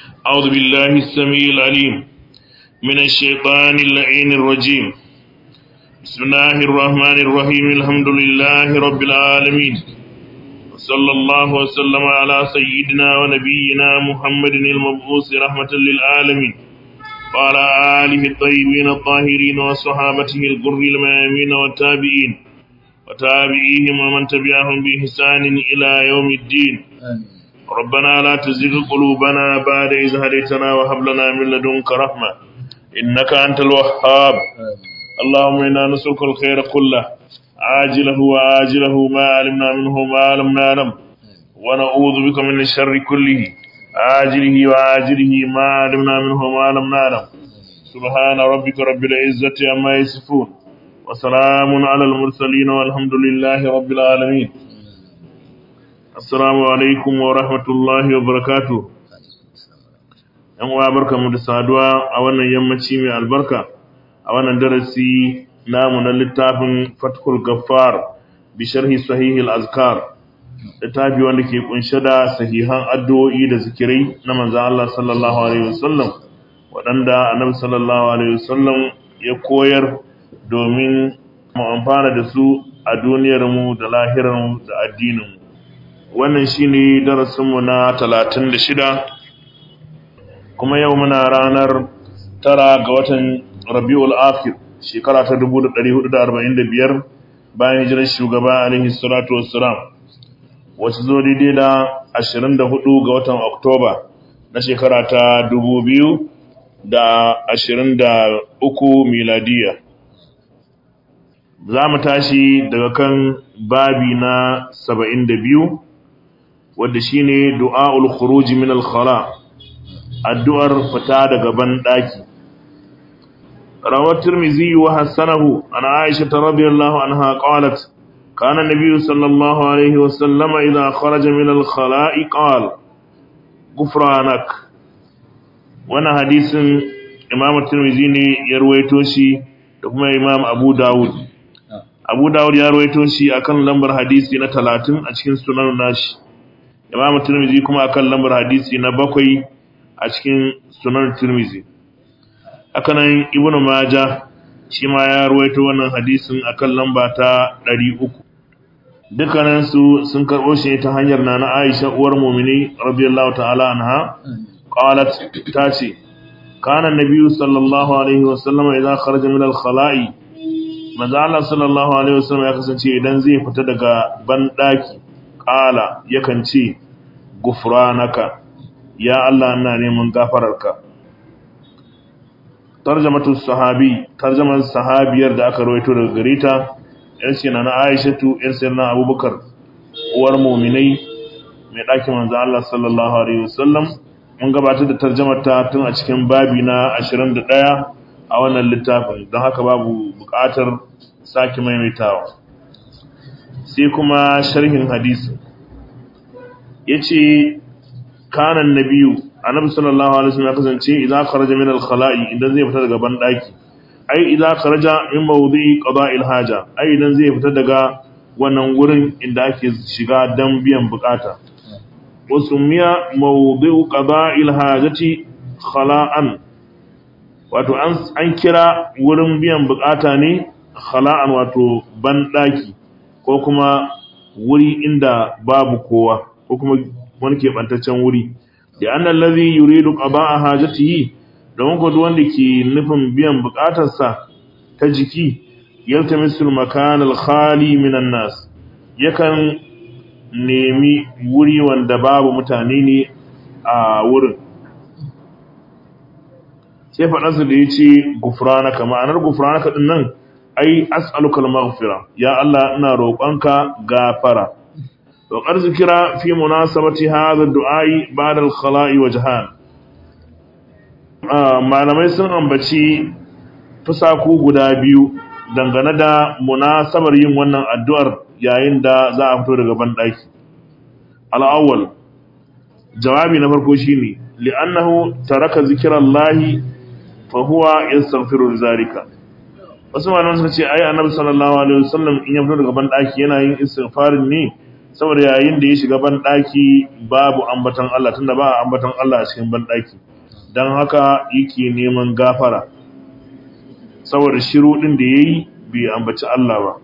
أعوذ بالله السميع العليم من الشيطان اللعين الرجيم بسم الله الرحمن الرحيم الحمد لله رب العالمين وصلى الله وسلم على سيدنا ونبينا محمد المبعوث رحمة للعالمين وعلى آله الطيبين الطاهرين وصحابته الغر الميامين والتابعين وتابعيهم ومن تبعهم بإحسان إلى يوم الدين ربنا لا تزغ قلوبنا بعد إذ هديتنا وهب لنا من لدنك رحمة إنك أنت الوهاب اللهم إنا نسألك الخير كله عاجله وآجله ما علمنا منه ما لم نعلم ونعوذ بك من الشر كله عاجله وآجله ما علمنا منه ما لم نعلم سبحان ربك رب العزة عما يصفون وسلام على المرسلين والحمد لله رب العالمين Assalamu alaikum wa rahmatullahi wa barakatu. ‘Yan uwa barka mu da saduwa a wannan yammaci mai albarka, a wannan darasi namu na littafin Fatkul Gaffar bi sharhi sahihil azkar, littafi wanda ke kunshe da sahihan addu'o'i da zikirai na manzan Allah sallallahu Alaihi wasallam, waɗanda annabi sallallahu Alaihi wasallam ya koyar domin mu amfana da su a duniyarmu da lahirarmu da addininmu. wannan shine darasinmu na talatin da shida kuma yau muna ranar tara ga watan rabi'ul akhir shekara ta dubu da ɗari hudu da arba'in da biyar bayan hijirar shugaba alaihi salatu wassalam wacce zo daidai da ashirin da hudu ga watan oktoba na shekara ta dubu biyu da ashirin da uku miladiya za mu tashi daga kan babi na saba'in da biyu wadda shine du'aul khuruj min al-khala addu'ar fita daga ban daki rawat tirmizi wa hasanahu an aisha radhiyallahu anha qalat kana nabiy sallallahu alayhi wa sallam idha kharaja min al-khala'i qala ghufranak wannan hadisin imam tirmizi ne ya ruwaito shi da kuma imam abu dawud abu dawud ya ruwaito shi akan lambar hadisi na 30 a cikin sunan nashi Imam Tirmidhi kuma akan lambar hadisi na bakwai a cikin Sunan Tirmidhi. Hakanan Ibn Majah shi ma ya ruwaito wannan hadisin akan lamba ta 300. Dukkanin su sun karbo shi ta hanyar Nana Aisha uwar mu'mini radiyallahu ta'ala anha qalat tace kana nabiyyu sallallahu alaihi wasallam idza kharaja min al-khala'i manzo Allah sallallahu alaihi wasallam ya kasance idan zai fita daga ban daki qala yakan ce gufranaka ya Allah ina neman gafararka tarjamatu sahabi tarjaman sahabiyar da aka rawaito daga gareta yar ce na Aishatu yar sai na Abubakar uwar mu'minai mai ɗakin manzo Allah sallallahu alaihi wasallam mun gabatar da tarjamar ta tun a cikin babi na 21 a wannan littafin don haka babu buƙatar sake maimaitawa sai kuma sharhin hadisi yace kana annabiyu annabi sallallahu alaihi wasallam ya kasance idan kharaja min al-khala'i idan zai fita daga ban daki ai idan kharaja min mawdi'i qada'il haja ai idan zai fita daga wannan wurin inda ake shiga dan biyan bukata wasumiya mawdi'u qada'il hajati khala'an wato an an kira wurin biyan bukata ne khala'an wato ban daki ko kuma wuri inda babu kowa ko kuma wani keɓantaccen wuri da an allazi yuridu qada'a hajatihi don ko wanda ke nufin biyan buƙatarsa ta jiki yaltamisul makan al-khali minan nas yakan nemi wuri wanda babu mutane ne a wurin sai faɗansa da ya ce gufranaka ma'anar gufranaka ɗin nan ai as'aluka al-maghfira ya Allah ina roƙonka gafara وقد ذكر في مناسبة هذا الدعاء بعد الخلاء وجهان malamai sun ambaci fusaku guda biyu dangane da munasabar yin wannan addu'ar yayin da za a fito daga banɗaki. Al'awwal, jawabi na farko shi ne, li'annahu taraka zikiran lahi fahuwa yin samfirin zarika. Wasu malamai suka ce, ai, annabi sallallahu Alaihi wasallam in ya fito daga banɗaki yana yin istighfarin ne saboda yayin da ya shiga banɗaki babu ambatan Allah tunda ba ambatan Allah a cikin banɗaki don haka yake neman gafara saboda shiru ɗin da ya yi bai ambaci Allah ba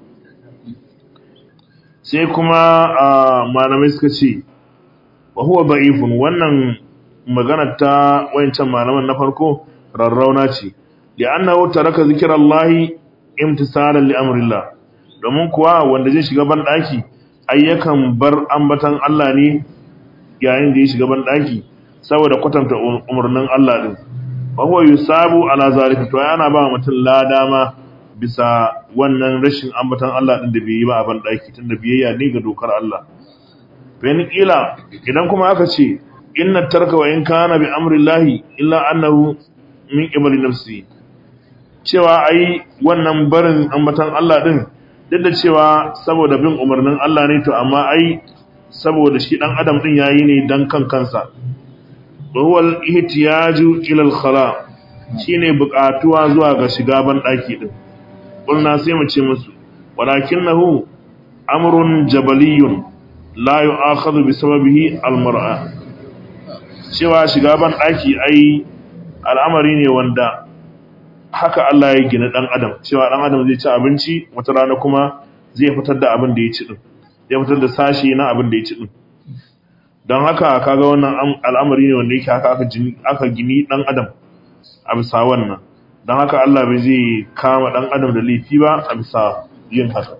sai kuma malamai suka ce wa huwa da'ifun wannan magana ta wayancan malaman na farko rarrauna ce da annahu taraka zikirallahi imtisalan li amrillah domin kuwa wanda zai shiga banɗaki ayyakan bar ambatan Allah ne yayin da ya shiga banɗaki saboda kwatanta umarnin Allah din fa huwa yusabu ala zalika to yana ba mutum lada ma bisa wannan rashin ambatan Allah din da bai yi ba a banɗaki tunda biyayya ne ga dokar Allah bayan kila idan kuma aka ce inna tarka wa in kana bi amrillahi illa annahu min qibali nafsi cewa ai wannan barin ambatan Allah din duk da cewa saboda bin umarnin Allah ne to amma ai saboda shi dan adam din yayi ne dan kan kansa huwal ihtiyaju ila al-khala shine buƙatuwa zuwa ga shiga ban daki din kulna sai mu ce musu walakinahu amrun jabaliyun la yu'akhadhu bi sababihi al-mar'a cewa shiga ban daki ai al'amari ne wanda haka Allah ya gina dan adam cewa dan adam zai ci abinci wata rana kuma zai fitar da abin da ya ci din zai fitar da sashi na abin da ya ci din don haka kaga wannan al'amari ne wanda yake haka aka aka gini dan adam a bisa wannan don haka Allah bai zai kama dan adam da laifi ba a bisa yin haka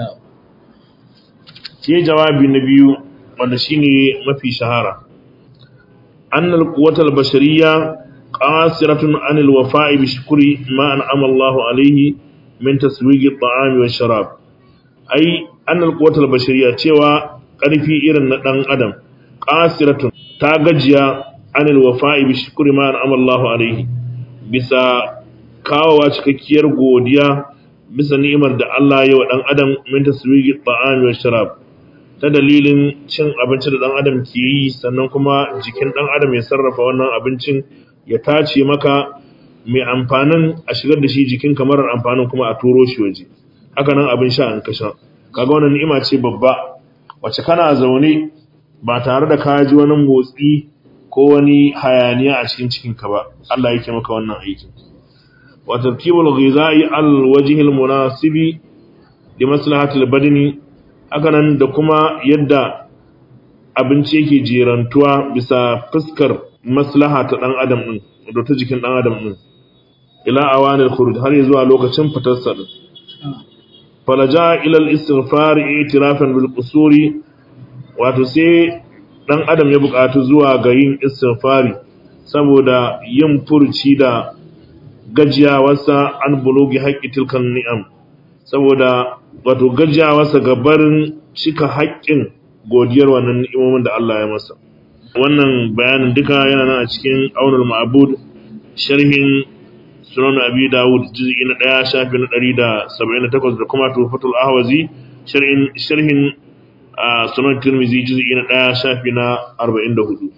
sai jawabi na biyu wanda shine mafi shahara annal quwwatal bashariyya قاصرة عن الوفاء بشكر ما أنعم الله عليه من تسويق الطعام والشراب أي أن القوة البشرية تيوى قرفي إرن ندن أدم قاصرة تاغجيا عن الوفاء بشكر ما أنعم الله عليه بسا kawowa cikakkiyar godiya bisa ni'imar da Allah ya wa ɗan adam min taswigi ta'ami wa sharab ta dalilin cin abinci da ɗan adam ke yi sannan kuma jikin ɗan adam ya sarrafa wannan abincin ya tace maka mai amfanin a shigar da shi jikin kamar amfanin kuma a turo shi waje haka nan abin sha an kasha kaga wannan ni'ima ce babba wacce kana zaune ba tare da ka ji wani motsi ko wani hayaniya a cikin cikin ka ba Allah yake maka wannan aikin wa tartibul ghizai al wajhi al munasibi li maslahati al badani haka nan da kuma yadda abinci yake jerantuwa bisa fuskar maslaha ta dan adam din da ta jikin dan adam din ila awanil khuruj har zuwa lokacin fitar sa din falaja ila al-istighfar i'tirafan bil qusuri wato sai dan adam ya bukatu zuwa ga yin istighfari saboda yin furci da gajiyawarsa an bulugi haqqi tilkan ni'am saboda wato gajiyawarsa ga barin cika haƙƙin godiyar wannan ni'imomin da Allah ya masa wannan bayanin duka yana nan a cikin aunul ma'bud sharhin sunan abi dawud juz'i na 1 shafi na 178 da kuma tufatul ahwazi sharhin sharhin sunan tirmizi juz'i na 1 shafi na 44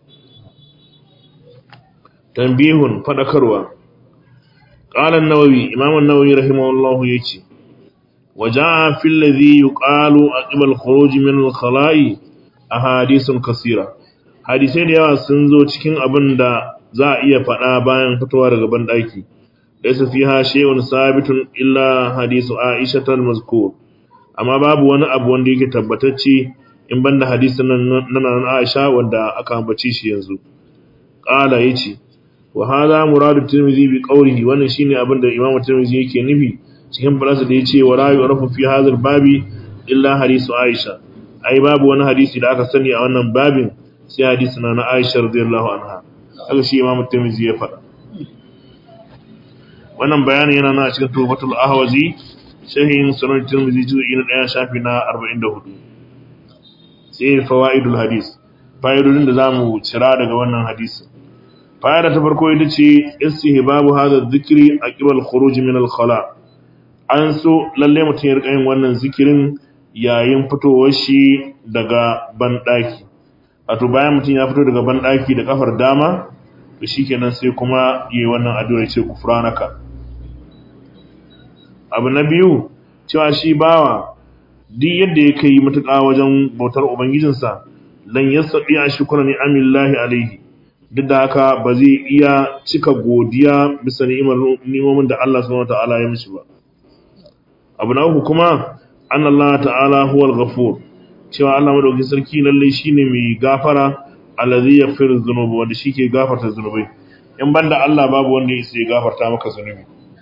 tanbihun fadakarwa qala an-nawawi imam an-nawawi rahimahullahu yace وجاء في الذي يقال عقب الخروج من الخلاء أحاديث كثيرة hadisai da yawa sun zo cikin abin da za a iya faɗa bayan fitowa daga banɗaki laysa fiha shay'un sabitun illa hadisu Aisha al-mazkur amma babu wani abu wanda yake tabbatacce in banda hadisin nan nan Aisha wanda aka ambace shi yanzu qala yace wa hadha muradu tirmidhi bi qawlihi wannan shine abin da Imam Tirmidhi yake nufi cikin balasa da yace wa la yu'rafu fi hadha babi illa hadisu Aisha ai babu wani hadisi da aka sani a wannan babin sai hadisi na Aisha radiyallahu anha haka shi Imam Tirmidhi ya faɗa wannan bayani yana na cikin Tuhfatul Ahwazi shahin Sunan Tirmidhi juz'i na 1 shafi na 44 sai fawaidul hadis fa'idodin da zamu cira daga wannan hadisi fa'ida ta farko ita ce istihbabu hadha dhikri aqibal khuruj min al-khala an so lalle mutum ya rika yin wannan zikirin yayin fitowar shi daga banɗaki wato bayan mutum ya fito daga banɗaki da kafar dama to shikenan sai kuma yi wannan addu'a ya ce kufranaka abu na biyu cewa shi bawa duk yadda ya kai matuƙa wajen bautar ubangijinsa lan yastati a shukra ni'amillahi alaihi duk da haka ba zai iya cika godiya bisa ni'imar ni'imomin da Allah subhanahu wataala ya mishi ba abu na uku kuma anna Allah ta'ala huwal ghafur cewa Allah madaukakin sarki lalle shine mai gafara allazi yaghfiru dhunuba wanda shike gafarta zunubai in banda Allah babu wanda yake gafarta maka zunubi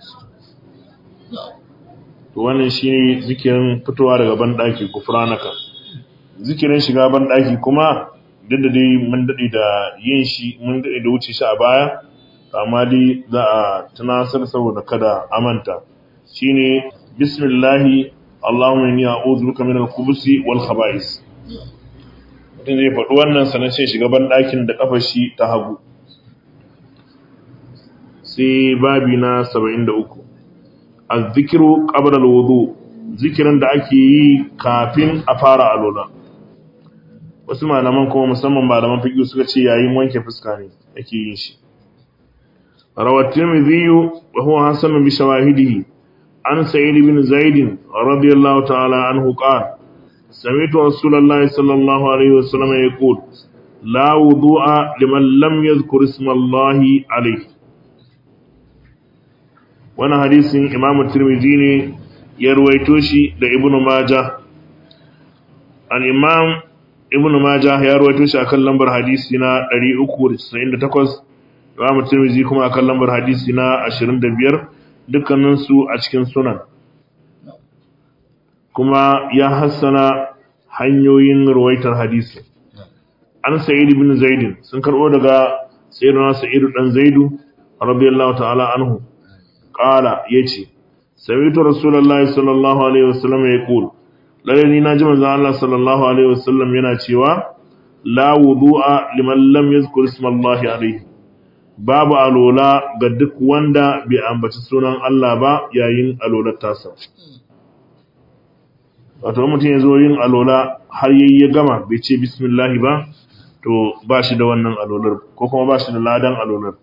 to wannan shine zikirin fitowa daga bandaki kufranaka zikirin shiga bandaki kuma duk da dai mun dade da yin shi mun dade da wuce shi a baya amma dai za a tunasar saboda kada amanta shine bismillahi Allahumma inni a'udhu bika minal khubuthi wal khaba'is mutum zai faɗi wannan sanan sai shiga banɗakin da kafar shi ta hagu sai babi na 73 az-zikru qabla al-wudu zikirin da ake yi kafin a fara alola wasu malaman kuma musamman malaman fiqh suka ce yayin wanke fuska ne ake yin shi rawat tirmidhi wa huwa hasan bi shawahidihi عن سعيد بن زيد رضي الله تعالى عنه قال سمعت رسول الله صلى الله عليه وسلم يقول لا وضوء لمن لم يذكر اسم الله عليه وانا حديث امام الترمذي ne ya ruwaito shi da ibnu majah an imam ibnu majah ya ruwaito shi akan lambar hadisi na 398 imam tirmidhi kuma akan lambar hadisi na 25 dukkaninsu a cikin sunan kuma ya hassana hanyoyin ruwaitar hadisi an sa'id ibn zaidin sun karbo daga sayyidina sa'id dan zaidu radiyallahu ta'ala anhu qala yace sami'tu rasulullahi sallallahu alaihi wasallam yaqul lalle ni naji manzo Allah sallallahu alaihi wasallam yana cewa la wudu'a liman lam yadhkur ismallahi alaihi babu alola ga duk wanda bai ambaci sunan Allah ba yayin alolar tasa. Wato mutum ya zo yin alola har yayi ya gama bai ce bismillahi ba, to ba shi da wannan alolar ko kuma ba shi da ladan alolar.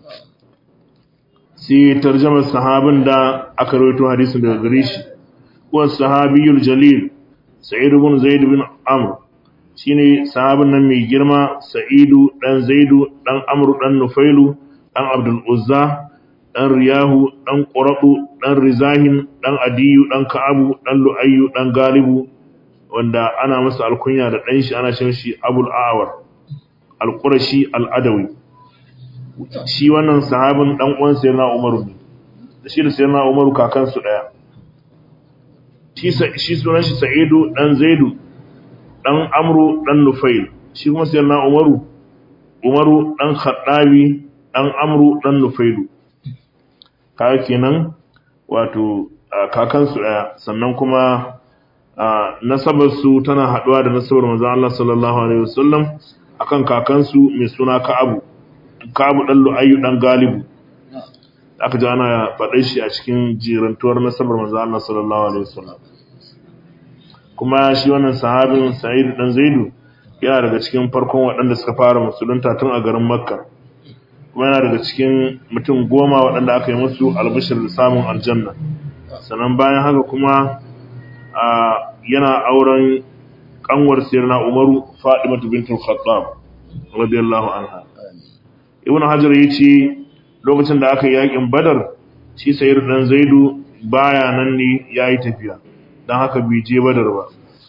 Sai tarjamar sahabin da aka rawaito hadisin daga gare shi, kuwa sahabiyul jalil, Sa'id ibn Zaid bin Amr, shine sahabin nan mai girma Sa'idu dan Zaidu dan Amru dan Nufailu dan Abdul Uzza dan Riyahu dan Quratu dan Rizahin dan Adiyu dan Ka'abu dan Lu'ayyu dan Galibu wanda ana masa alkunya da dan shi ana cin shi Abul Awar Al-Qurashi Al-Adawi shi wannan sahabin dan uwan Sayyidina Umaru ne da shi da Sayyidina Umaru kakansu daya shi shi sunan shi Sa'idu dan Zaidu dan amru dan nufail shi kuma sai na umaru umaru dan khaddabi dan amru dan nufailu kaga kenan wato kakansu daya sannan kuma nasabar su tana haduwa da nasabar manzon Allah sallallahu alaihi wasallam akan kakansu mai suna Ka'abu Ka'abu dan Lu'ayyu dan Galibu aka ji ana faɗa shi a cikin jirantuwar nasabar manzon Allah sallallahu alaihi wasallam kuma shi wannan sahabin Sa'id dan Zaidu yana daga cikin farkon waɗanda suka fara musulunta tun a garin Makka kuma yana daga cikin mutum goma waɗanda aka yi musu albishir da samun aljanna sannan bayan haka kuma yana auren kanwar sirna Umaru Fatima bintul Khattab radiyallahu anha Ibn Hajar yace lokacin da aka yi yakin Badar shi Sa'id dan Zaidu baya nan ne yayi tafiya don haka bai je badar ba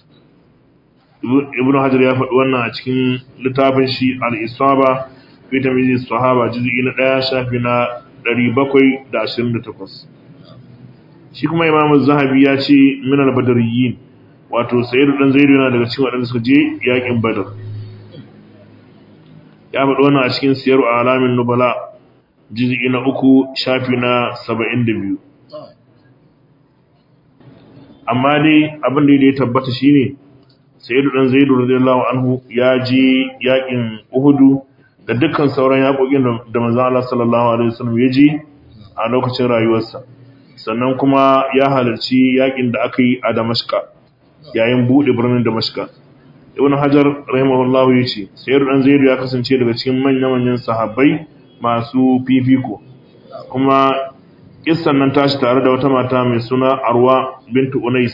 ibn hajar ya faɗi wannan a cikin littafin shi al-isaba fi tamyiz sahaba juz'i na 1 shafi na 728 shi kuma imam zahabi ya ce min al-badariyin wato sayyid dan zaidu yana daga cikin waɗanda suka je yakin badar ya faɗi wannan a cikin siyaru alamin nubala juz'i na 3 shafi na 72 amma dai abin da ya tabbata shine sayyidu dan zaidu radiyallahu anhu ya je yakin uhudu da dukkan sauran yakokin da manzon Allah sallallahu alaihi wasallam ya je a lokacin rayuwarsa sannan kuma ya halarci yakin da aka yi a Damashqa yayin bude birnin Damashqa Ibn Hajar rahimahullahu yace sayyidu dan zaidu ya kasance daga cikin manyan manyan sahabbai masu fifiko kuma kissan nan tashi tare da wata mata mai suna Arwa bintu Unais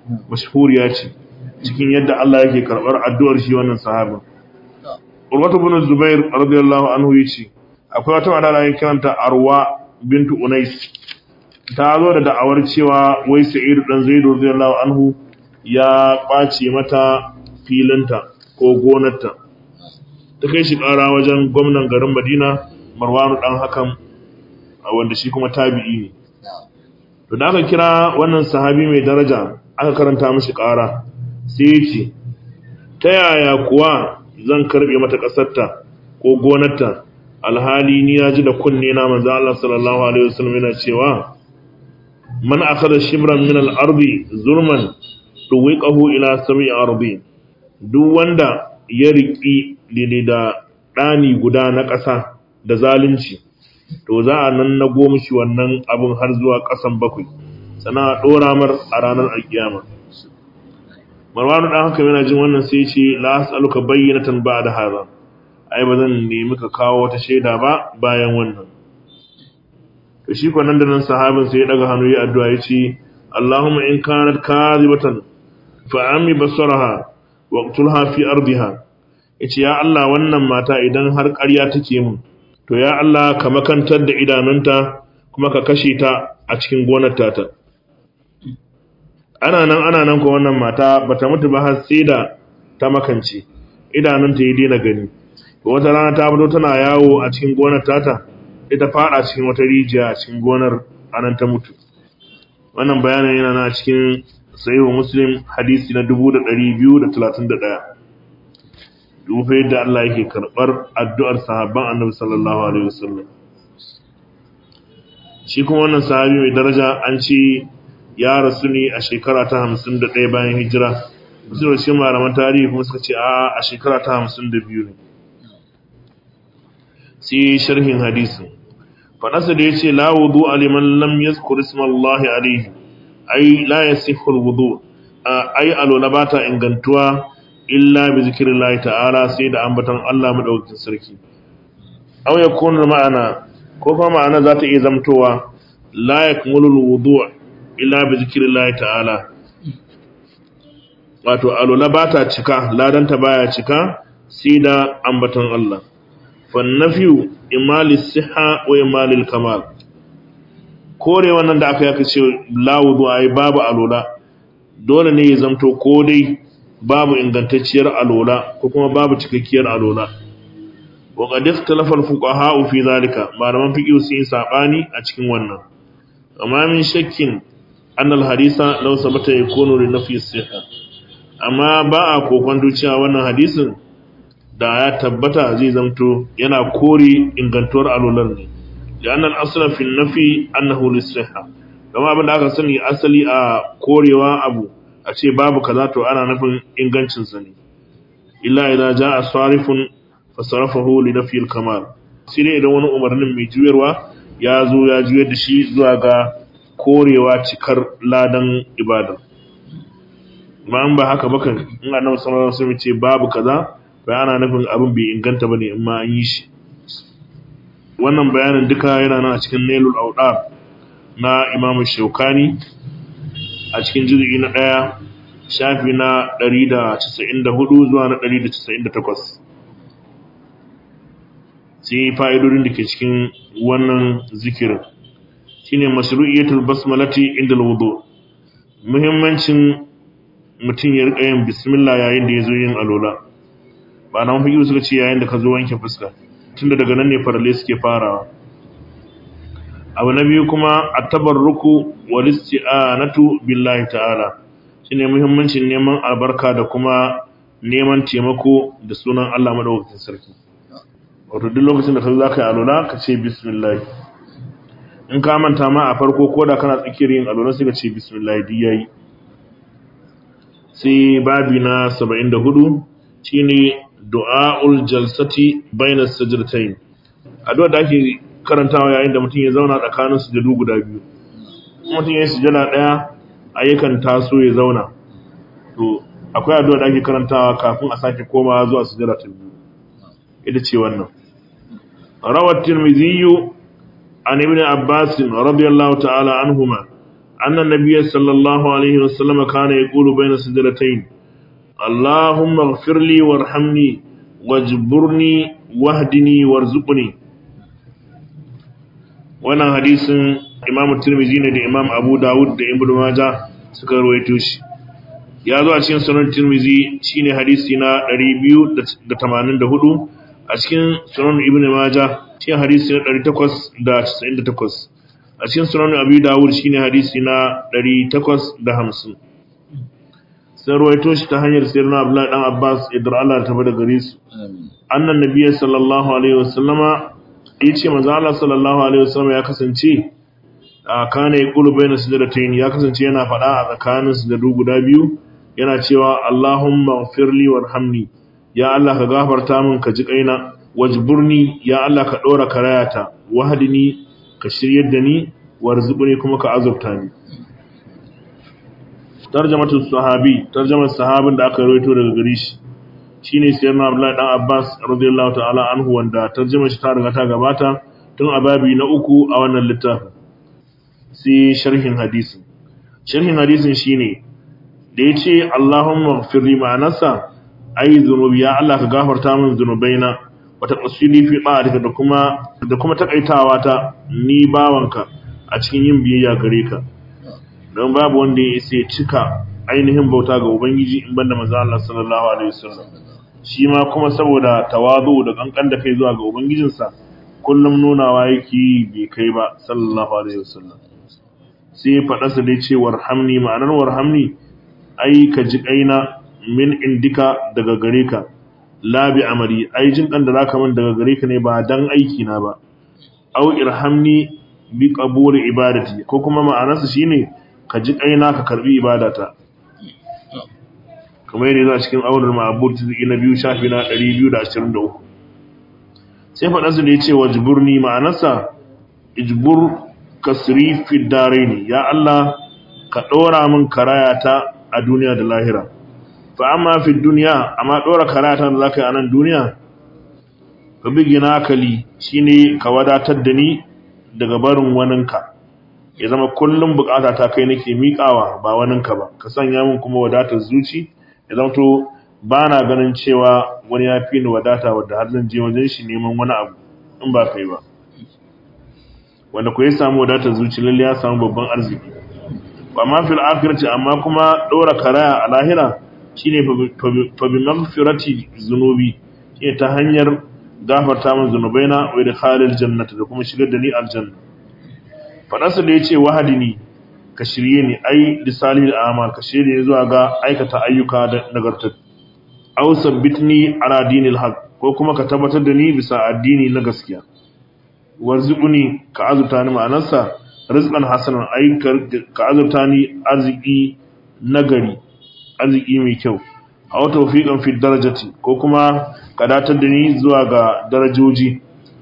mashhuriya ce cikin yadda Allah yake karbar addu'ar shi wannan sahabin Urwatu bin Zubair radiyallahu anhu yace akwai wata mata da ake kiranta Arwa bintu Unais ta zo da da'awar cewa wai Sa'id dan Zaid radiyallahu anhu ya kwace mata filinta ko gonarta ta kai shi ƙara wajen gwamnan garin Madina Marwanu dan hakan wanda shi kuma tabi'i ne to da aka kira wannan sahabi mai daraja aka karanta mishi ƙara sai ya ce ta yaya kuwa zan karbe mata ƙasarta ko gonarta alhali ni ya ji da kunne na manzo Allah sallallahu alaihi wasallam yana cewa man akhadha shibran min al-ardi zulman tuwiqahu ila sab'i ardi duk wanda ya riki lili da dani guda na ƙasa da zalunci to za a nan na goma shi wannan abin har zuwa ƙasan bakwai sana a ɗora mar a ranar alkiyama marwanu ɗan haka yana jin wannan sai ce la as'aluka bayyinatan ba da haza ai ba zan nemi ka kawo wata shaida ba bayan wannan to shi ko nan da nan sahabin sai ya daga hannu ya addu'a ya ce Allahumma in kanat kadhibatan fa ami basaraha waqtulha fi ardiha yace ya Allah wannan mata idan har ƙarya take mun to ya Allah ka makantar da idanunta kuma ka kashe ta a cikin gonar tata ana nan ana nan ko wannan mata bata mutu ba har sai da ta makance idanunta ya daina gani to wata rana ta fito tana yawo a cikin gonar tata ita fada cikin wata rijiya a cikin gonar anan ta mutu wannan bayanin yana na cikin sahihu muslim hadisi na 2231 dufa yadda Allah yake karɓar addu'ar sahabban annabi sallallahu Alaihi wasallam. Shi kuma wannan sahabi mai daraja an ce ya rasu ne a shekara ta hamsin da ɗaya bayan hijira, musu da shi malaman tarihi kuma suka ce a a shekara ta hamsin da biyu ne. Sai sharhin hadisin. Faɗasa da ya ce, La wudu aliman lam yazkur ismallahi alaihi, ai la yasihul wudu, ai alola ba ta ingantuwa illa bi zikrillahi ta'ala sai da ambaton Allah madaukakin sarki aw yakunu ma'ana ko kuma ma'ana za ta iya zamtowa la yakmulu alwudu' illa bi zikrillahi ta'ala wato alula ba ta cika ladanta baya cika sai da ambaton Allah fan nafiyu imali siha wa imali kamal kore wannan da aka yaka ce la wudu ai babu alula dole ne ya zamto ko dai babu ingantacciyar alola ko kuma babu cikakkiyar alola wa qad ikhtalafa al-fuqaha fi zalika malaman fiqh sun yi sabani a cikin wannan amma min shakkin an al-hadisa law sabata yakunu li nafi sihha amma ba a kokon cewa wannan hadisin da ya tabbata zai zamto yana kore ingantuwar alolar ne da annal asla fi nafi annahu lis-sihha kuma abin da aka sani asali a korewa abu a ce babu kaza to ana nufin ingancinsa ne illa idan ja a sarifin fasarafahu li nafi kamal sai ne idan wani umarnin mai juyarwa ya zo ya juyar da shi zuwa ga korewa cikar ladan ibada ba an ba haka bakan in annabi sallallahu alaihi wasallam ce babu kaza ba ana nufin abin bai inganta bane in ma an yi shi wannan bayanin duka yana nan a cikin nailul awdar na imamu shaukani a cikin jirgi na ɗaya shafi na 194 zuwa na 198 sai fa'idodin da ke cikin wannan zikirin shine mashru'iyatul basmalati inda wudu muhimmancin mutum ya rika yin bismillah yayin da ya zo yin alola ba na mafi suka ce yayin da ka zo wanke fuska tunda daga nan ne farale suke farawa abu na biyu kuma a tabarruku wal isti'anatu billahi ta'ala shine muhimmancin neman albarka da kuma neman taimako da sunan Allah madaukakin sarki wato duk lokacin da ka zo zaka yi alula ka ce bismillah in ka manta ma a farko ko da kana tsakiyar yin alula sai ka ce bismillah di yayi sai babi na 74 shine du'aul jalsati bainas sajdatayn addu'a da ake karantawa yayin da mutum ya zauna tsakanin sujadu guda biyu mutum ya yi sujada ɗaya ayyukan taso ya zauna to akwai addu'a da ake karantawa kafin a sake komawa zuwa sujada ta biyu ita ce wannan rawat tirmidhi an ibn abbas radiyallahu ta'ala anhuma anna nabiyya sallallahu alaihi wasallam kana yaqulu bayna sajdatayn Allahumma ighfir li warhamni wajburni wahdini warzuqni wannan hadisin Imam Tirmidhi ne da Imam Abu Dawud da Ibn Majah suka rawaito shi ya zo a cikin sunan Tirmidhi shine hadisi na 284 a cikin sunan Ibn Majah shine hadisi na 898 a cikin sunan Abi Dawud shine hadisi na 850 sai rawaito shi ta hanyar sayyidina Abdullah dan Abbas idan Allah ta bada gare su annan nabiyyi sallallahu alaihi wasallama yace manzo Allah sallallahu alaihi wasallama ya kasance a kana yaqulu bayna sajdatayn ya kasance yana faɗa a tsakanin sujadu guda biyu yana cewa Allahumma ighfirli warhamni ya Allah ka gafarta min ka ji kaina wajburni ya Allah ka dora karayata wahdini ka shiryar da ni warzuqni kuma ka azurta ni tarjamatul sahabi tarjamar sahabin da aka rawaito daga gare shi shine sayyidina Abdullah dan Abbas radiyallahu ta'ala anhu wanda tarjumar shi ta riga ta gabata tun a babi na uku a wannan littafin sai sharhin hadisin sharhin hadisin shine da yace Allahumma ighfirli ma'anasa ai zunubi ya Allah ka gafarta min zunubaina wa taqsili fi ta'atika da kuma da kuma takaitawa ta ni bawanka a cikin yin biyayya gare ka don babu wanda ya isa cika ainihin bauta ga ubangiji in banda manzo Allah sallallahu alaihi wasallam shi ma kuma saboda tawazu da kankan da kai zuwa ga ubangijinsa kullum nunawa yake bai kai ba sallallahu alaihi wasallam sai faɗa sa dai ce warhamni ma'anar warhamni ai ka ji kaina min indika daga gare ka la bi amali ai jin kan da zaka min daga gare ka ne ba dan aiki na ba au irhamni bi qabuli ibadati ko kuma ma'anarsa shine ka ji kaina ka karbi ibadata kamar yadda a cikin aunar ma'abur tiziki na biyu shafi na 223 sai faɗansu da ya ce wa jiburni ma'anarsa ijbur kasri fi ne ya Allah ka ɗora min karayata a duniya da lahira fa amma fi duniya amma ɗora karayata da zaka yi a nan duniya ka bigi na akali shine ka wadatar da ni daga barin waninka ya zama kullum bukata ta kai nake miƙawa ba waninka ba ka sanya min kuma wadatar zuci ya zama to ba na ganin cewa wani ya fi ni wadata wadda har zan je wajen shi neman wani abu in ba kai ba wanda ku ya samu wadatar zuci lalle ya samu babban arziki amma fil akhirati amma kuma dora karaya a lahira shine fa bi maghfirati zunubi shine ta hanyar gafarta min zunubaina wa idkhalil jannati da kuma shigar da ni aljanna fadansa da yace wahadini ka shirye ni ai lisalil amal ka shirye ni zuwa ga aikata ayyuka da nagarta aw sabbitni ala dinil haq ko kuma ka tabbatar da ni bisa addini na gaskiya warzuquni ka azurta ni ma'anarsa rizqan hasanan ai ka azurta ni arziki nagari arziki mai kyau aw tawfiqan fi darajati ko kuma ka datar da ni zuwa ga darajoji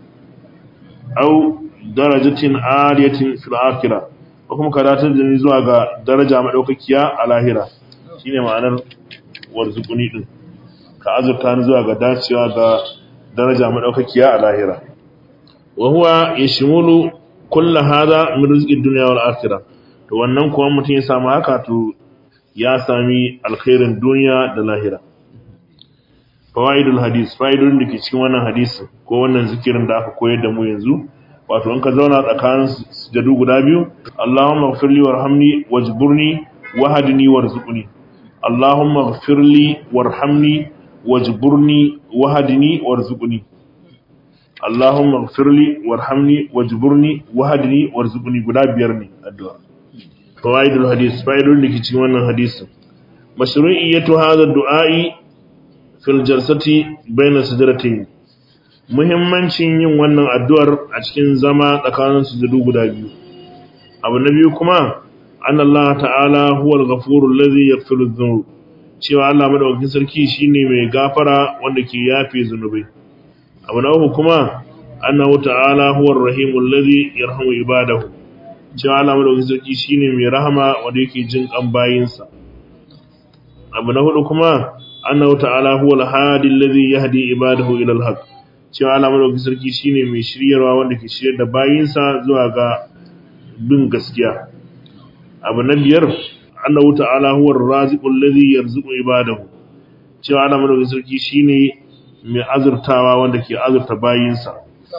aw darajatin aliyatin fil akhirah ko kuma ka datar da ni zuwa ga daraja madaukakiya a lahira shine ma'anar warzuquni din ka azurta ni zuwa ga dacewa ga daraja madaukakiya a lahira wa huwa yashmulu kullu hada min rizqid dunya wal akhirah to wannan kuwa mutum ya samu haka to ya sami alkhairin duniya da lahira fawaidul hadis faidodin da ke cikin wannan hadisi ko wannan zikirin da aka koyar da mu yanzu wato in ka zauna tsakanin sujadu guda biyu Allahumma ighfirli warhamni wajburni wahdini warzuqni Allahumma ighfirli warhamni wajburni wahdini warzuqni Allahumma ighfirli warhamni wajburni wahdini warzuqni guda biyar ne addu'a fawaidul hadis faidodin da ke cikin wannan hadisin mashru'iyyatu hadha du'a'i fil jalsati bayna sajdatayn muhimmancin yin wannan addu'ar a cikin zama tsakanin sujudu guda biyu abu na biyu kuma an Allah ta'ala huwal ghafurul ladhi yaghfiru dhunub cewa Allah madaukakin sarki shine mai gafara wanda ke yafe zunubai abu na uku kuma annahu ta'ala huwar rahimul ladhi yarhamu ibadahu cewa Allah madaukakin sarki shine mai rahama wanda yake jin kan bayinsa abu na hudu kuma annahu ta'ala huwal hadi alladhi yahdi ibadahu ila al-haq cewa Allah madaukakin sarki shine mai shiryarwa wanda ke shiryar da bayinsa zuwa ga bin gaskiya abu na biyar annahu ta'ala huwa ar-raziqu alladhi yarzuqu ibadahu cewa Allah madaukakin sarki shine mai azurtawa wanda ke azurta bayinsa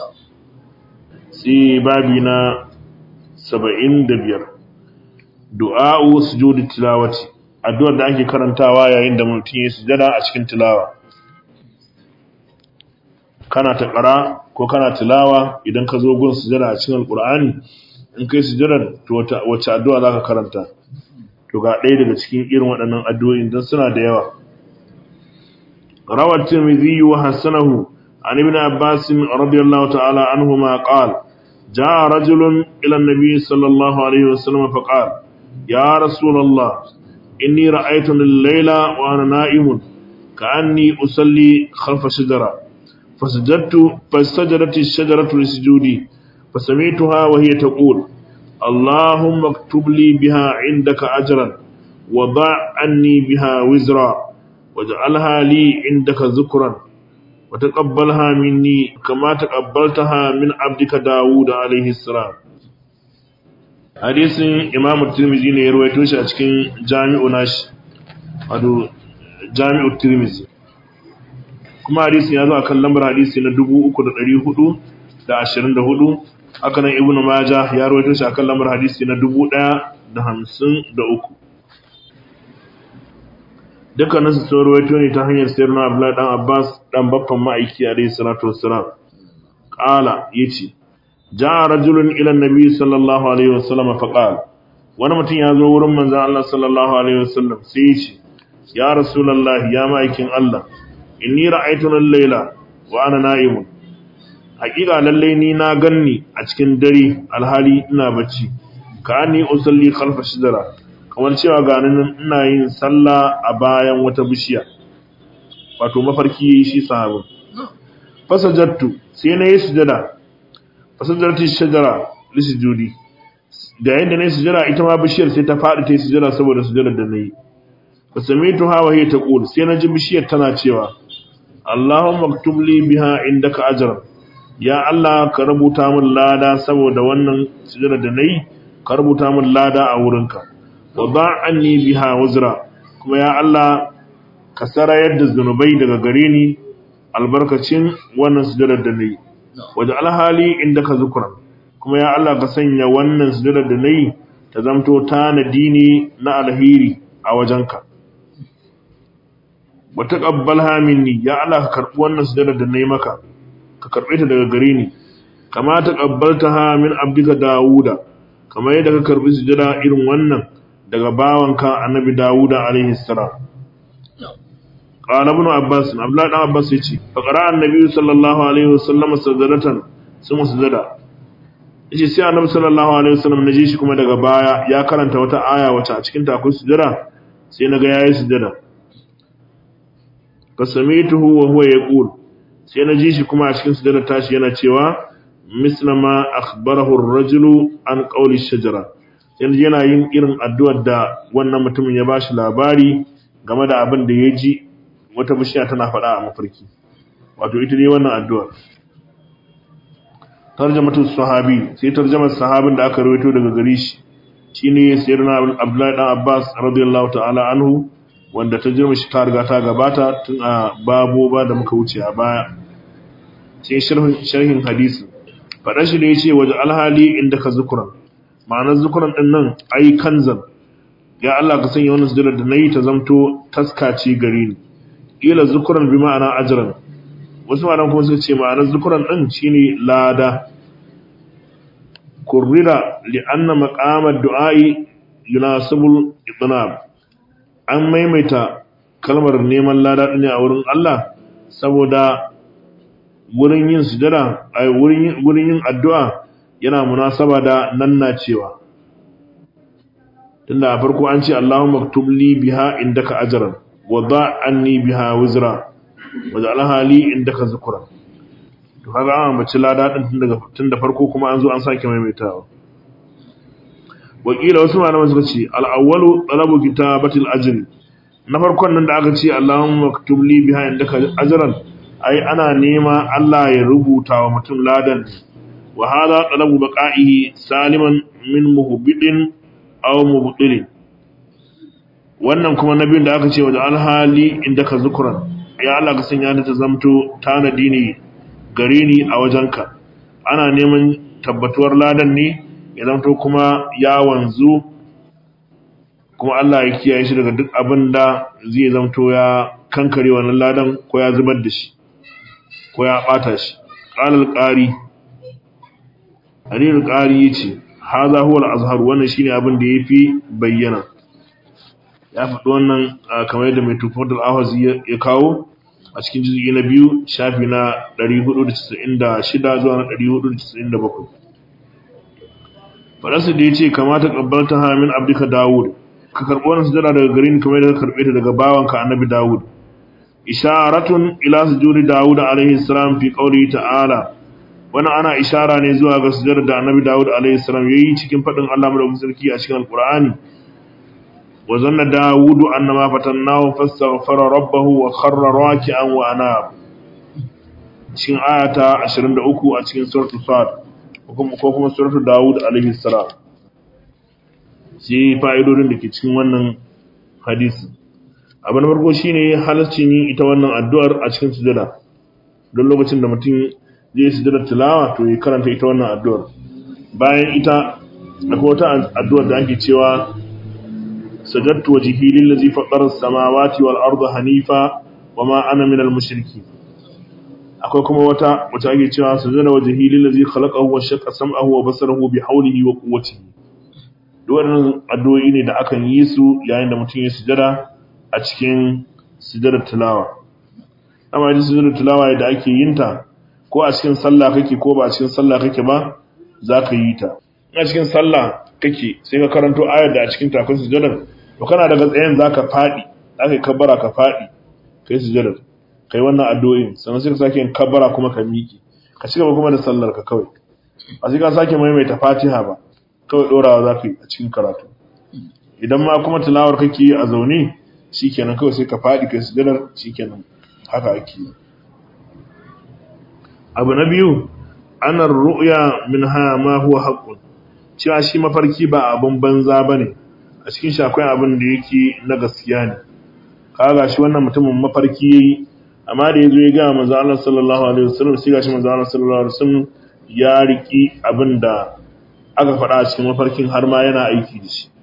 sai babi na 75 du'a'u sujudi tilawati addu'ar da ake karantawa yayin da mutum ya sujada a cikin tilawa kana ta ƙara ko kana tilawa idan ka zo gun sujada a cikin alƙur'ani in kai sujadar to wace addu'a za ka karanta to ga ɗaya daga cikin irin waɗannan addu'o'in don suna da yawa rawar tirmidhi wa hassanahu an ibn abbas radiyallahu ta'ala anhuma qala جاء رجل إلى النبي صلى الله عليه وسلم فقال يا رسول الله إني رأيت الليلة وأنا نائم كأني أصلي خلف شجرة فسجدت فسجدت الشجرة لسجودي فسمعتها وهي تقول اللهم اكتب لي بها عندك أجرا وضع عني بها وزرا واجعلها لي عندك ذكرا وتقبلها مني كما تقبلتها من عبدك داود عليه السلام hadisin imam tirmizi ne ya ruwaito shi a cikin jami'u nashi wato jami'u tirmizi kuma hadisin ya zo a kan lambar hadisi na 3424 haka nan ibnu majah ya ruwaito shi a kan lambar hadisi na 1053 dukkanin su sun ruwaito ne ta hanyar sayar na abdullahi dan abbas dan baffan ma'aiki alaihi salatu wassalam qala yace ja'a rajulun ila annabi sallallahu alaihi wasallam fa qala wani mutum ya zo wurin manzon Allah sallallahu alaihi wasallam sai yace ya rasulullah ya ma'aikin Allah inni ra'aytu al-layla wa ana na'imun haƙiƙa lalle ni na ganni a cikin dare alhali ina bacci ka ni usalli khalfa shidara kamar cewa ga nan ina yin sallah a bayan wata bishiya wato mafarki yayi shi sahabin fasajattu sai na yi sujada fasajarti shajara lisujudi da yanda nayi sujada ita ma bishiyar sai ta faɗi ta yi sujada saboda sujadar da nayi fasamitu hawa hiya taqul sai na ji bishiyar tana cewa Allahumma aktub li biha indaka ajran ya Allah ka rubuta min lada saboda wannan sujada da nayi ka rubuta min lada a wurinka wa ba'anni biha wuzra kuma ya Allah ka sarayar da zunubai daga gare ni albarkacin wannan sujada da nayi waje alhali indaka zukran kuma ya Allah ka sanya wannan sujada da nayi ta zamto tanadi ne na alheri a wajenka wa taqabbalha minni ya Allah ka karbi wannan sujada da nayi maka ka karbe ta daga gare ni kama taqabbaltaha min abdika dauda kama yadda ka karbi sujada irin wannan daga bawanka annabi dauda alaihi salam qala ibn abbas abdullah dan abbas yace fa qara annabi sallallahu alaihi wasallam sajadatan sun sujada yace sai annabi sallallahu alaihi wasallam naji shi kuma daga baya ya karanta wata aya wacce a cikin ta akwai sujada sai naga yayi sujada fasamituhu wa huwa yaqul sai na ji shi kuma a cikin sujada tashi yana cewa misla ma akhbarahu ar-rajulu an qawli shajara sai yana yin irin addu'ar da wannan mutumin ya bashi labari game da abin da ya ji wata bishiya tana faɗa a mafarki wato ita ne wannan addu'ar tarjamatu sahabi sai tarjamar sahabin da aka rawaito daga gare shi shine sayyidina Abdullahi dan Abbas radiyallahu ta'ala anhu wanda ta jirma shi ta riga ta gabata tun a babo ba da muka wuce a baya sai sharhin hadisi faɗa shi da ya ce waje alhali inda ka zukuran ma'anar zukuran ɗin nan ai kanzan ya Allah ka sanya wannan sujudar da na yi ta zamto taskaci gare ni ila zukuran bi ma'ana ajiran wasu ma'anar kuma suka ce ma'anar zukuran ɗin shine lada kurrira li anna maqamad du'ai yunasibul itnab an maimaita kalmar neman lada ne a wurin Allah saboda wurin yin sujada ai wurin wurin yin addu'a yana munasaba da nanna cewa tunda a farko an ce Allahumma aktub li biha indaka ajran wa da anni biha wizra wa ja'alha li indaka zikra to kaga an ambaci lada din tun daga tun da farko kuma an zo an sake maimaitawa wakila wasu malaman suka ce al-awwalu talabu kitabatil ajri na farkon nan da aka ce Allahumma maktub li biha indaka ajran ai ana nema Allah ya rubuta wa mutum ladan wa hada talabu baqa'ihi saliman min muhbidin aw mubtilin wannan kuma nabin da aka ce wa alhali inda ka zukuran ya Allah ka sanya ta zamto tanadi ne gare ni a wajenka ana neman tabbatuwar ladan ne ya zamto kuma ya wanzu kuma Allah ya kiyaye shi daga duk abin da zai zamto ya kankare wannan ladan ko ya zubar da shi ko ya bata shi qalal qari Aliyu qari yace hadha huwa al-azhar wannan shine abin da yafi bayyana ya faɗi wannan kamar yadda mai tufatul awazi ya kawo a cikin jizgi na biyu shafi na 496 zuwa na 497 faɗarsa da ya ce kamata ƙabbalta hamin abdika dawud ka karɓi wannan sujada daga garin kamar yadda ka karɓe ta daga bawanka annabi dawud isharatun ila sujudi dawud alaihi salam fi qawli ta'ala wannan ana ishara ne zuwa ga sujada da annabi dawud alaihi salam yayi cikin faɗin Allah madaukakin sarki a cikin alqur'ani وظن داود أن ما فتناه فاستغفر ربه وخر راكعا وأناب cikin ayata 23 a cikin suratul sad ko kuma suratul daud alaihi salam sai fa'idodin da ke cikin wannan hadisi abu na farko shine halaccin yin ita wannan addu'ar a cikin sujada don lokacin da mutum zai sujada tilawa to ya karanta ita wannan addu'ar bayan ita akwai wata addu'ar da ake cewa سجدت وجهي للذي فطر السماوات والأرض حنيفا وما أنا من المشركين akwai kuma wata wata ake cewa sujada wajhi lillazi khalaqahu wa shaqqa sam'ahu wa basarahu bi hawlihi wa quwwatihi duk wannan addu'o'i ne da akan yi su yayin da mutum ya sujada a cikin sujadar tilawa amma idan sujadar tilawa da ake yin ta ko a cikin sallah kake ko ba a cikin sallah kake ba za ka yi ta a cikin sallah kake sai ka karanto ayar da a cikin takun sujadar to kana daga tsayen zaka fadi zaka kabbara ka fadi kai sujudar kai wannan addu'o'in sannan sai ka sake yin kabbara kuma ka miki ka cigaba kuma da sallar ka kawai a sai ka sake maimaita Fatiha ba kawai dorawa zaka yi a cikin karatu idan ma kuma tilawar kake yi a zaune shikenan kawai sai ka fadi kai sujudar shikenan haka ake yi abu na biyu anar ru'ya minha ma huwa haqqun cewa shi mafarki ba abun banza bane a cikin shi akwai abin da yake na gaskiya ne kaga shi wannan mutumin mafarki yayi amma da yazo ya ga manzo Allah sallallahu alaihi wasallam sai gashi manzo Allah sallallahu alaihi wasallam ya riki abin da aka faɗa a cikin mafarkin har ma yana aiki da shi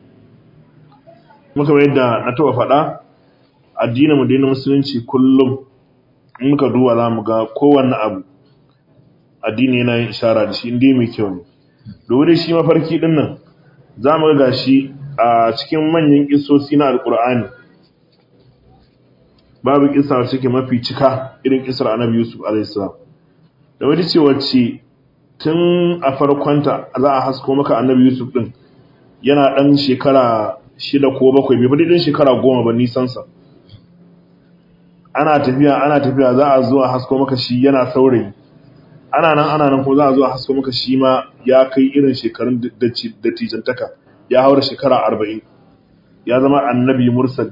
muka bai da na taba faɗa addinin mu dinin musulunci kullum in muka duba za mu ga kowanne abu addini yana yin ishara da shi inda mai kyau ne domin shi mafarki din nan za mu ga shi a cikin manyan kisosi na alkur'ani babu kisa wacce ke mafi cika irin kisar annabi yusuf alaihissalam da wani ce wacce tun a farkonta za a hasko maka annabi yusuf din yana dan shekara shida ko bakwai bai fi din shekara goma ba nisansa ana tafiya ana tafiya za a zuwa hasko maka shi yana saurayi ana nan ana nan ko za a zuwa hasko maka shi ma ya kai irin shekarun dattijantaka ya haura shekara arba'in ya zama annabi mursali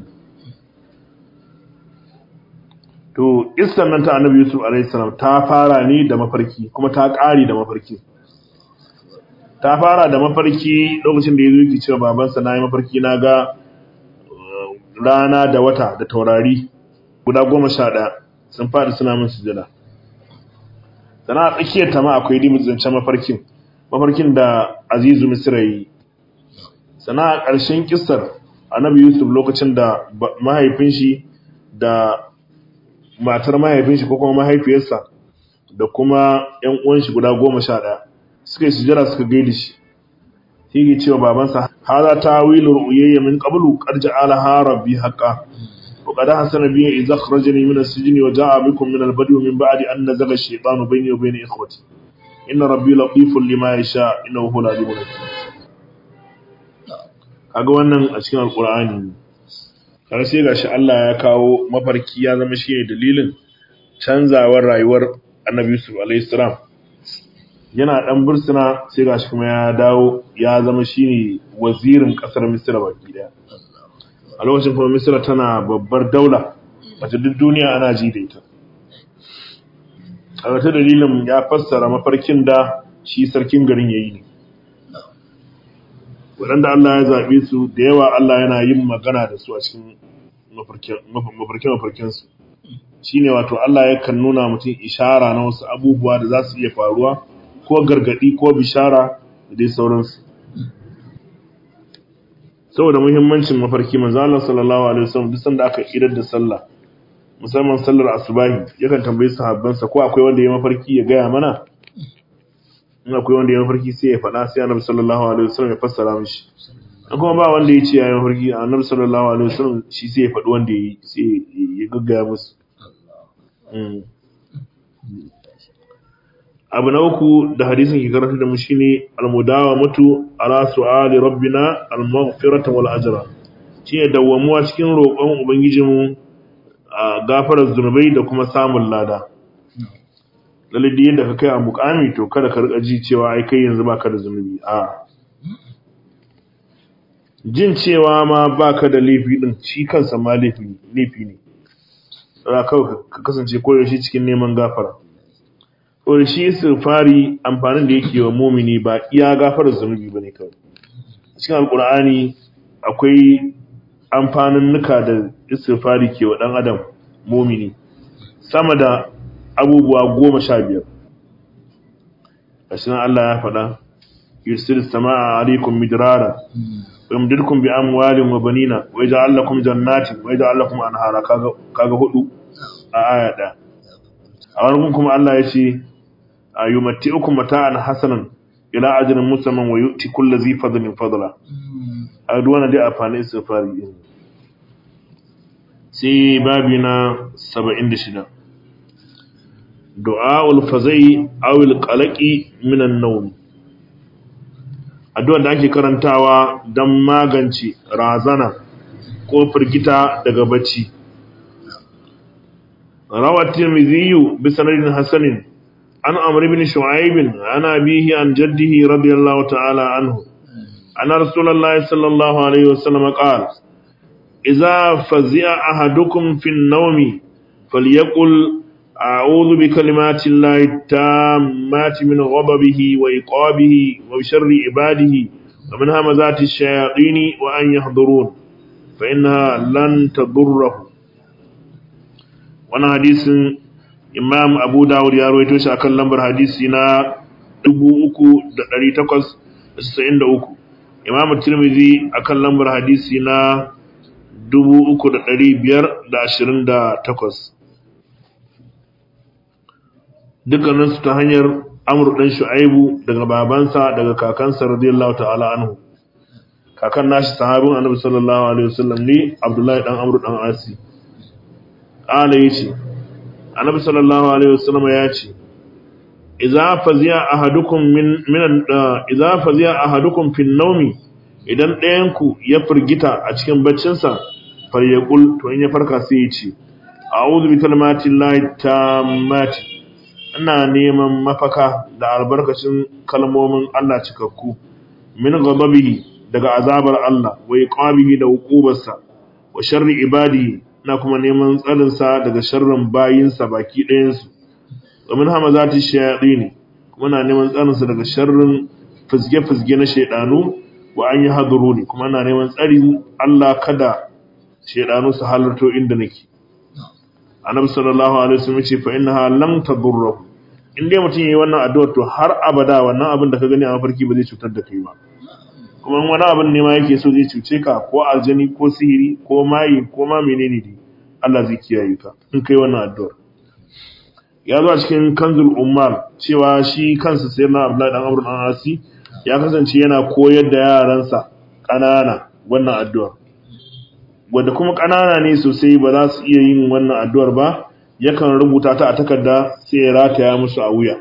to iskan nan ta annabi yusuf alaihissalam ta fara ne da mafarki kuma ta ƙari da mafarki ta fara da mafarki lokacin da ya zo yake cewa babansa na yi mafarki na ga rana da wata da taurari guda goma sha ɗaya sun faɗi suna min sujada sana a tsakiyar ta ma akwai dimin zancen mafarkin mafarkin da azizu misra yi sana a ƙarshen kisar annabi yusuf lokacin da mahaifin shi da matar mahaifin shi ko kuma mahaifiyarsa da kuma ‘yan uwan shi guda goma sha ɗaya suka yi sujada suka gaida shi sai ke cewa babansa hada ta wilu ru'uyayya min qablu qad ja'ala rabbi haqqan wa qad hasana bi idza akhrajani min as-sijni wa ja'a bikum min al-badwi min ba'di an nazaga ash-shaytanu bayni wa bayna ikhwati inna rabbi latifun lima yasha innahu huwal alimul hakim kaga wannan a cikin alqur'ani har sai gashi Allah ya kawo mafarki ya zama shi ne dalilin canzawar rayuwar Annabi Yusuf alayhi salam yana dan bursuna sai gashi kuma ya dawo ya zama shi ne wazirin kasar Misra baki daya a lokacin kuma Misra tana babbar daula wacce duk duniya ana ji da ita a wata dalilin ya fassara mafarkin da shi sarkin garin yayi ne waɗanda Allah ya zaɓe su da yawa Allah yana yin magana da su a cikin mafarke-mafarkensu shi ne wato Allah yakan nuna mutum ishara na wasu abubuwa da za su iya faruwa ko gargaɗi ko bishara da dai sauransu saboda muhimmancin mafarki manzo Allah sallallahu alaihi wasallam duk sanda aka idar da sallah musamman sallar asubahi yakan tambayi sahabbansa ko akwai wanda ya mafarki ya gaya mana in akwai wanda ya mafarki sai ya faɗa sai annabi sallallahu alaihi wasallam ya fassara mishi an kuma ba wanda ya ce ya yi mafarki annabi sallallahu alaihi wasallam shi sai ya faɗi wanda ya yi sai ya gaggaya musu abu na uku da hadisin ke karanta da mu shine almudawa mutu ala su'ali rabbina al-maghfirata wal ajra shine dawwamuwa cikin roƙon ubangijinmu a gafarar zunubai da kuma samun lada lalle da yadda ka kai a mukami to kada ka rika ji cewa ai kai yanzu baka da zunubi a jin cewa ma baka da laifi din shi kansa ma laifi laifi ne tsara kawai ka kasance koyaushe cikin neman gafara saboda shi istighfari amfanin da yake wa mumini ba iya gafarar zunubi bane kawai cikin alkur'ani akwai amfanin nuka da istighfari ke wa dan adam mumini sama da abubuwa goma sha biyar gashi nan Allah ya faɗa yursil sama'a alaikum midrara wa yumdidukum bi amwalin wa banina wa yaj'al lakum jannatin wa yaj'al lakum anhara kaga kaga hudu a aya ɗaya a wani kuma Allah ya ce ayumatti'ukum mata'an hasanan ila ajrin musamman wa yu'ti kulli dhi fadlin fadla a duk wannan dai amfani istighfari din sai babi na 76 du'aul fazai aw al qalaqi min an-nawm addu'a da ake karantawa dan magance razana ko firgita daga bacci روى الترمذي بسند حسن عن عمرو بن شعيب عن أبيه عن جده رضي الله تعالى عنه أن رسول الله صلى الله عليه وسلم قال إذا فزع أحدكم في النوم فليقل أعوذ بكلمات الله التامات من غضبه وإقابه وشر عباده ومن همزات الشياطين وأن يحضرون فإنها لن تضره wannan hadisin imam abu dawud ya rawaito shi akan lambar hadisi na 3893 imam tirmidhi akan lambar hadisi na 3528 dukkanin su ta hanyar amr dan shu'aibu daga babansa daga kakansa radiyallahu ta'ala anhu kakan nashi sahabin annabi sallallahu alaihi wasallam ne abdullahi dan amr dan asi ƙala ya ce annabi sallallahu alaihi wasallam ya ce idza faziya ahadukum min min idza faziya ahadukum fi nawmi idan ɗayan ku ya firgita a cikin baccin sa falyaqul to in ya farka sai ya ce a'udhu bi kalimati llahi tammati ina neman mafaka da albarkacin kalmomin Allah cikakku min ghadabihi daga azabar Allah wa iqabihi da hukubarsa wa sharri ibadihi na kuma neman tsarinsa daga sharrin bayinsa baki ɗayansu domin hama za ta shayaɗi ne kuma na neman tsarinsa daga sharrin fizge-fizge na shaiɗanu wa an yi haduru ne kuma na neman tsarin Allah kada shaiɗanu su halarto inda nake annabi sallallahu alaihi wasallam ce fa innaha lam tadurru in dai mutum yayi wannan addu'a to har abada wannan abin da ka gani a mafarki ba zai cutar da kai ba kuma wani abin ne ma yake so zai cuce ka ko aljani ko sihiri ko mayi ko ma menene ne Allah zai kiyaye ka in kai wannan addu'ar ya zo a cikin kanzul ummal cewa shi kansa sai na Abdullahi dan Amr dan Asi ya kasance yana koyar da yaransa ƙanana wannan addu'ar wanda kuma ƙanana ne sosai ba za su iya yin wannan addu'ar ba yakan rubuta ta a takarda sai ya rataya musu a wuya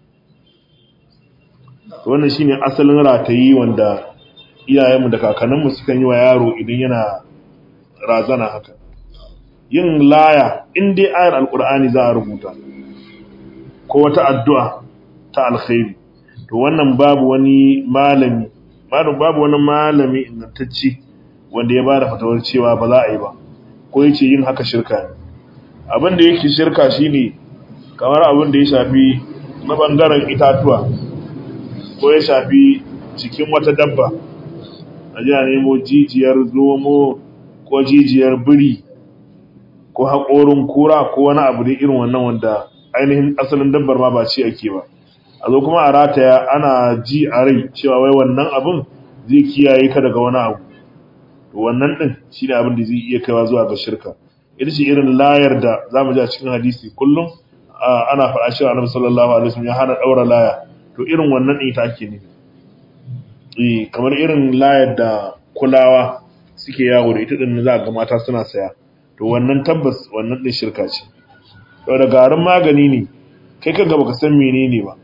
wannan shine asalin ratayi wanda iyayenmu da kakanninmu sukan yi wa yaro idan yana razana haka yin laya in dai ayar alkur'ani za a rubuta ko wata addu'a ta alkhairi to wannan babu wani malami babu wani malami ingantacce wanda ya bada fatawar cewa ba za a yi ba ko yace yin haka shirka ne abin da yake shirka shine kamar abin da ya shafi na bangaren itatuwa ko ya shafi cikin wata dabba a ji a nemo jijiyar zomo ko jijiyar biri ko haƙorin kura ko wani abu da irin wannan wanda ainihin asalin dabbar ma ba ci ake ba a zo kuma a rataya ana ji a rai cewa wai wannan abin zai kiyaye ka daga wani abu wannan din shi ne abin da zai iya kaiwa zuwa ga shirka ita ce irin layar da za mu ji a cikin hadisi kullum ana faɗa cewa annabi sallallahu alaihi wasallam ya hana ɗaura laya to irin wannan ita ake ne eh kamar irin layar da kulawa suke yawo da ita din za ga mata suna saya to wannan tabbas wannan din shirka ce to da garin magani ne kai ka ga baka san menene ba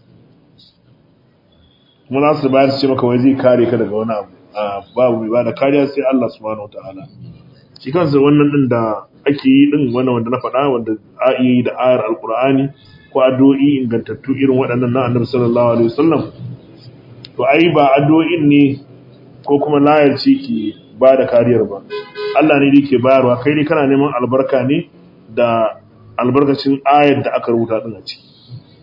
kuma za su bayar su ce maka wai zai kare ka daga wani abu babu mai bada kariya sai Allah subhanahu wataala shi kansa wannan din da ake yi din wannan wanda na faɗa wanda a iya yi da ayar alkur'ani ko addu'o'i ingantattu irin waɗannan na annabi sallallahu alaihi wasallam to ai ba addu'o'in ne ko kuma layar ce ke ba da kariyar ba Allah ne yake bayarwa kai ne kana neman albarka ne da albarkacin ayar da aka rubuta din a ciki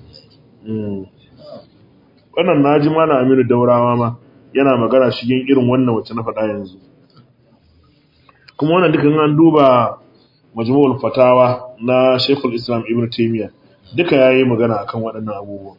wannan naji mana Aminu Daurawa ma yana magana shigen irin wannan wacce na faɗa yanzu kuma wannan dukan an duba majmu'ul fatawa na Sheikhul Islam Ibn Taymiyyah duka yayi magana akan waɗannan abubuwa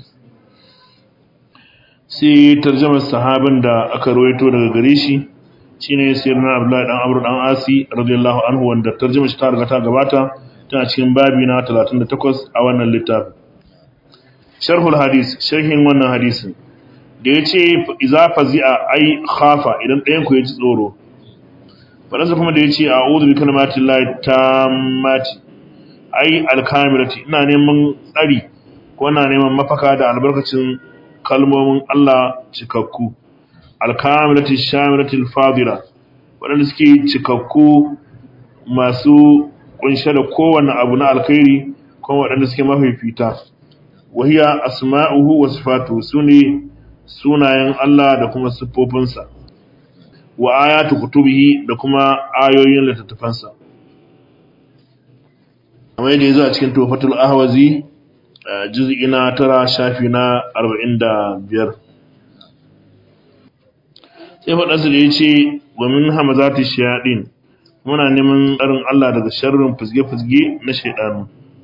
sai tarjumar sahabin da aka rawaito daga gare shi shine sayyidina Abdullah dan Amr dan Asi radiyallahu anhu wanda tarjumar shi ta riga ta gabata tana cikin babi na 38 a wannan littafin sharhul hadis sharhin wannan hadisin da ya ce iza fazi'a ai khafa idan ɗayan ku ya ji tsoro faɗansa kuma da ya ce a uzu bi kalmatin lai ta mati ai alkamirati ina neman tsari ko ina neman mafaka da albarkacin kalmomin Allah cikakku alkamirati shamirati fadila waɗanda suke cikakku masu kunshe da kowane abu na alkhairi kuma waɗanda suke mafifita wahiya asma'uhu wa sifatuhu sune sunayen Allah da kuma siffofinsa wa ayatu kutubihi da kuma ayoyin littattafansa kamar yadda yazo a cikin Tuhfatul Ahwazi juz'i na tara shafi na 45 sai faɗansa da yace wa min hamazati shayadin muna neman tsarin Allah daga sharrin fizge-fizge na shaydanu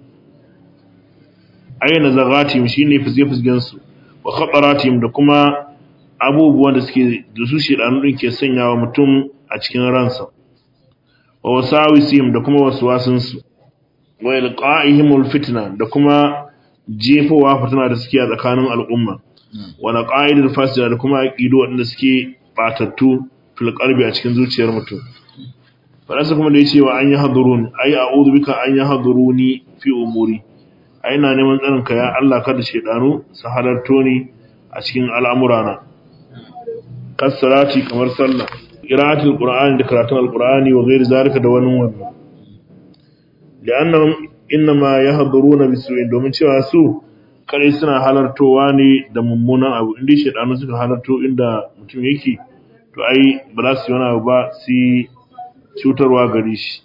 ayyana zagatim shine fizge-fizgen su wa khataratihim da kuma abubuwan da suke da su shedanu din ke sanyawa mutum a cikin ransa wa wasawisihim da kuma waswasin su wa ilqa'ihimul fitna da kuma jefowa fitina da suke a tsakanin al'umma wa naqaidul fasida da kuma aqidu wanda suke batattu fil qalbi a cikin zuciyar mutum faransa kuma da yace wa an yahdurun ay a'udhu bika an yahduruni fi umuri ai na neman tsarinka ya Allah kada shedanu su halarto ni a cikin al'amurana kasarati kamar sallah qira'atul qur'ani da karatun alqur'ani wa ghairi zalika da wani wannan li'annahum inma yahduruna bisu'in domin cewa su kare suna halartowa ne da mummunan abu inda shedanu suka halarto inda mutum yake to ai ba za su yi wani abu ba su cutarwa gare shi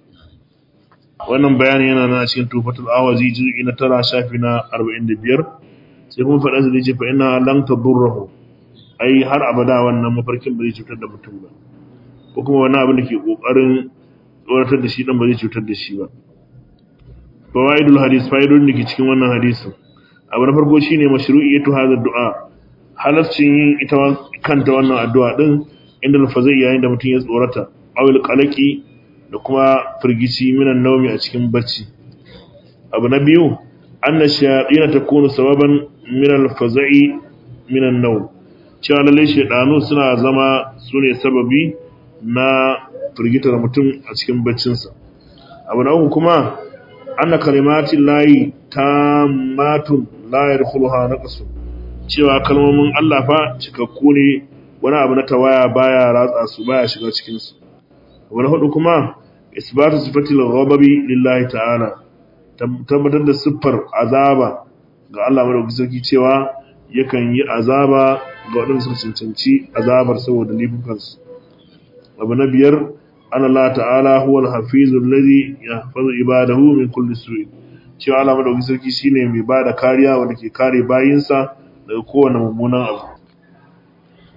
wannan bayani yana nan a cikin tufatul awazi juz'i na tara shafi na 45 sai kuma faɗa da yace fa inna lam tadurruhu ai har abada wannan mafarkin ba zai cutar da mutum ba ko kuma wani abin da ke kokarin tsoratar da shi dan ba zai cutar da shi ba fawaidul hadis faidun da ke cikin wannan hadisin abu na farko shine mashru'iyatu hadha du'a halaccin yin ita kanta wannan addu'a din inda lafazai yayin da mutum ya tsorata awil qalaqi da kuma firgici minan naumi a cikin bacci abu na biyu anna shayatin takunu sababan min al-faza'i minan nawm cewa lalle shedanu suna zama sune sababi na firgitar mutum a cikin baccinsa abu na uku kuma anna kalimati layi tammatun la yadkhuluha naqsun cewa kalmomin Allah fa cikakku ne wani abu na tawaya baya ratsa su baya shiga cikin su abu na hudu kuma isbatu sifatil ghadabi lillahi ta'ala tabbatar da siffar azaba ga Allah madaukakin sarki cewa yakan yi azaba ga waɗanda suka cancanci azabar saboda laifukansu abu na biyar an Allah ta'ala huwa al-hafizu alladhi yahfazu ibadahu min kulli su'in cewa Allah madaukakin sarki shine mai bada kariya wanda ke kare bayinsa daga kowane mummunan abu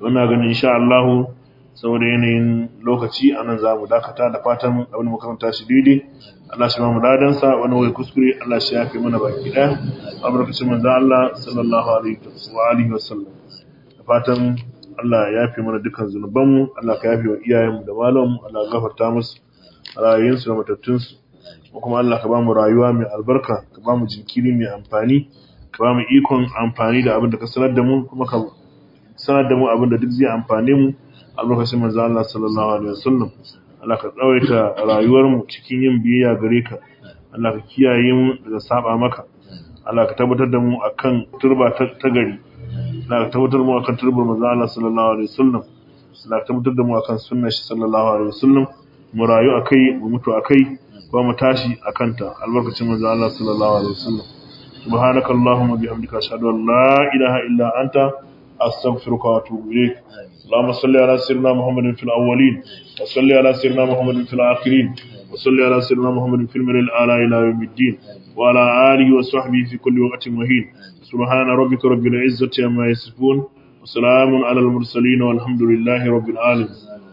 wannan ganin insha Allah saboda yanayin lokaci anan za mu dakata da fatan abin makaranta shi daidai Allah shi ba mu dadan sa wani wai kuskure Allah shi yafe mana baki daya albarkacin manzo Allah sallallahu alaihi wa alihi wa sallam da fatan Allah ya yafe mana dukkan zunubanmu Allah ka yafe wa iyayenmu da malamanmu Allah ya gafarta musu rayuwarsu da matattunsu kuma Allah ka ba mu rayuwa mai albarka ka ba mu jinkiri mai amfani ka ba mu ikon amfani da abin da ka sanar da mu kuma ka sanar da mu abin da duk zai amfane mu a lokacin manzo Allah sallallahu alaihi wasallam Allah ka tsawaita rayuwar mu cikin yin biyayya gare ka Allah ka kiyaye mu daga saba maka Allah ka tabbatar da mu akan turba ta gari Allah ka tabbatar da mu akan turbar manzo Allah sallallahu alaihi wasallam Allah ka tabbatar da mu akan sunnar shi sallallahu alaihi wasallam mu rayu akai mu mutu akai kuma mu tashi akanta albarkacin manzo Allah sallallahu alaihi wasallam سبحانك اللهم وبحمدك اشهد ان لا اله الا انت استغفرك واتوب اليك اللهم صل على سيدنا محمد في الاولين وصل على سيدنا محمد في الاخرين وصل على سيدنا محمد في الملل الاعلى الى يوم الدين وعلى اله وصحبه في كل وقت وحين سبحان ربك رب العزه عما يصفون وسلام على المرسلين والحمد لله رب العالمين